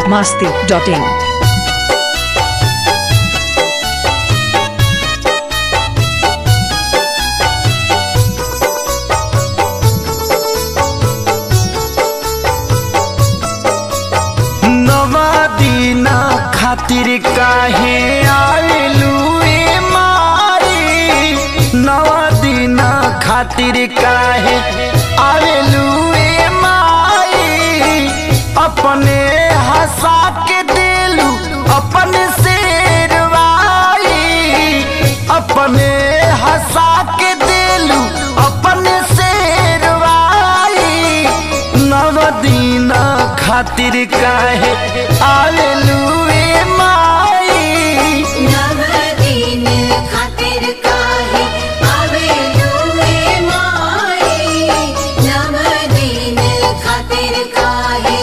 Bihar Masti dot in नवा दीना खातिर काहे आवेलू ए मारी नवा दीना खातिर काहे आवेलू ए माई अपने हंसा के दिलू अपने शेरवाई अपने हंसा के दिलू अपने शेरवाई नवदीना खातिर काहे आवेलू ए माई नवदीन खातिर काहे आवेलू ए माई नवदीन खातिर काहे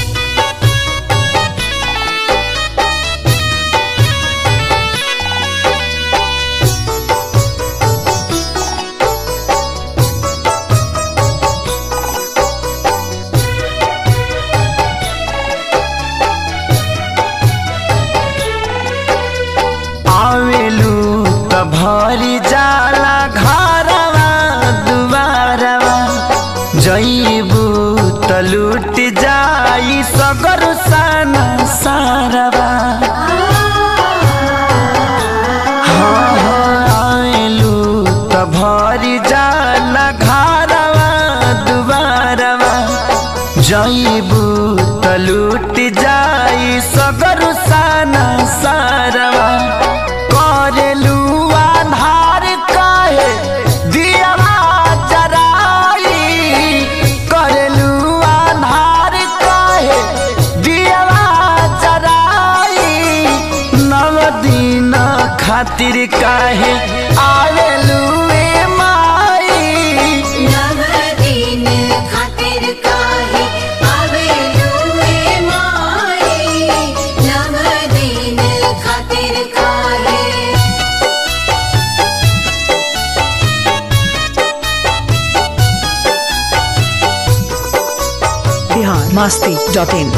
आवेलू त भरी जाला घरवा दुबारवा जईबू त लूट जाई सगर साना सारवा हाँ, हाँ, आवेलू त भरी जाला घरवा दुबारवा जईबू त लूट जाई सगर साना सारवा करेलू आधार काहे दियवा जराई करेलू आधार काहे दियवा जराई नवदीन खातिर काहे आवेलू ए माई नवदीन खातिर काहे आवेलू ए माई नवदीन खातिर काहे बिहार मास्ती डॉट इन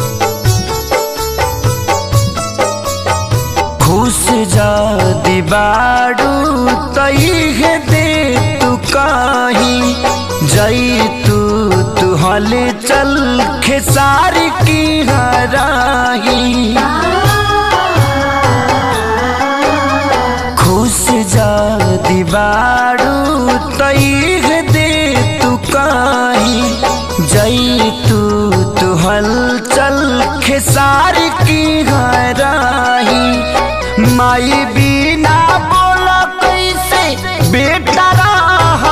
खुश जादी बाड़ू तईहे दे तू काही जई तू तू हल चल खेसारी की हराही खुश जादी बाड़ू तईहे दे तू काही जई तू तू हल चल खेसारी की हराही माई बिना बोला कैसे बेटा राह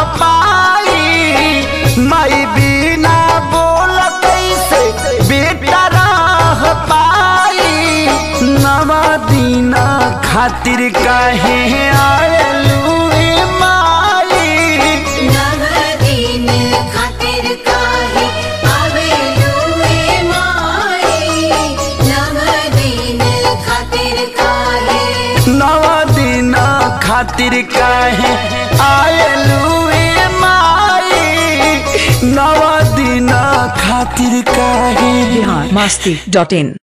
पाई माई बिना बोला कैसे बेटा राह पाई नवा दीना खातिर काहे आवेलू ए माई नवदीन खातिर काहे आवेलू ए माई नवदीन खातिर काहे नवा दीना खातिर काहे आवेलू ए माई नवा दीना खातिर काहे बिहार मास्ती डॉट इन